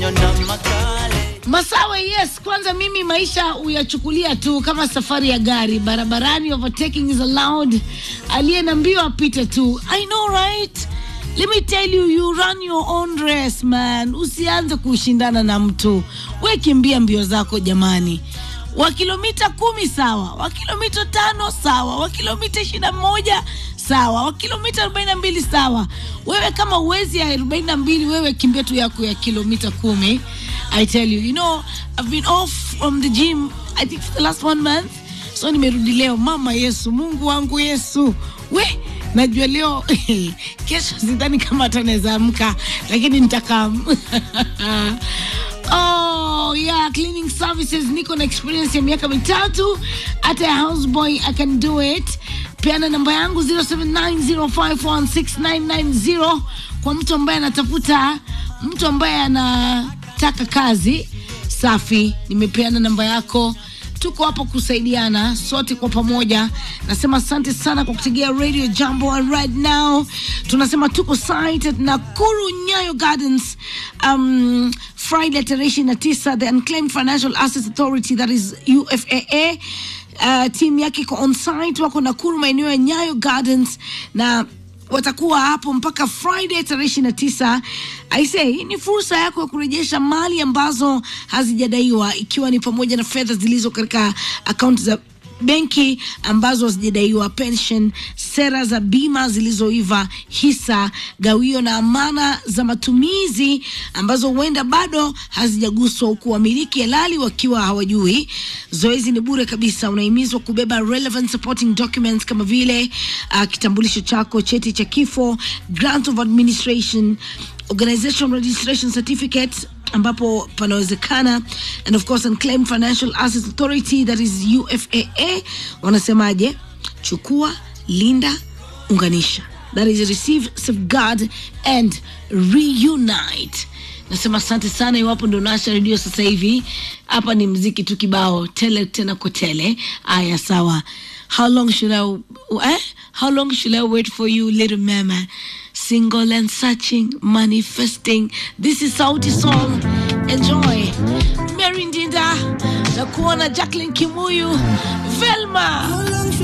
Masawe, yes. Kwanza mimi maisha uyachukulia tu kama safari ya gari barabarani, overtaking is allowed. Aliye na mbio apite tu. I know right? Let me tell you, you run your own race man. Usianze kushindana na mtu, we kimbia mbio zako jamani. Wa kilomita kumi sawa, wa kilomita tano sawa, wa kilomita ishirini na moja sawa, wa kilomita arobaini na mbili sawa. Wewe kama uwezi ya arobaini na mbili wewe kimbia tu yako ya kilomita kumi. I tell you, you know, I've been off from the gym I think for the last one month, so nimerudi leo. Mama Yesu, Mungu wangu Yesu, we najua leo kesho sidhani kama hata naweza amka, lakini nitakaa Oh yeah, cleaning services. Niko na experience ya miaka mitatu. Hata ya houseboy I can do it. Peana namba yangu 0790516990 kwa mtu ambaye anatafuta mtu ambaye anataka kazi safi. Nimepeana namba yako tuko hapo kusaidiana sote kwa pamoja. Nasema asante sana kwa kutegea Radio Jambo, and right now tunasema tuko site at Nakuru Nyayo Gardens um, Friday tarehe ishirini na tisa the Unclaimed Financial Assets Authority that is UFAA uh, team yake iko on site, wako Nakuru maeneo ya Nyayo Gardens na watakuwa hapo mpaka Friday tarehe ishirini na tisa. Aisee, hii ni fursa yako ya kurejesha mali ambazo hazijadaiwa ikiwa ni pamoja na fedha zilizo katika akaunti za benki ambazo hazijadaiwa, pension, sera za bima zilizoiva, hisa, gawio na amana za matumizi ambazo huenda bado hazijaguswa, huku wamiliki halali wakiwa hawajui. Zoezi ni bure kabisa. Unahimizwa kubeba relevant supporting documents kama vile uh, kitambulisho chako, cheti cha kifo, grant of administration, organization registration certificate ambapo panawezekana and of course Unclaimed Financial Assets Authority that is UFAA wanasemaje? Chukua, linda, unganisha, that is receive, safeguard and reunite. Nasema asante sana. Iwapo ndo nasha redio sasa hivi, hapa ni mziki tu kibao tele tena kotele. Aya, sawa. How long should I, eh? How long should I wait for you, little mama? Single and searching, manifesting. This is Sauti Sol. Enjoy. Mary Ndinda na kuona Jacqueline Kimuyu, Velma.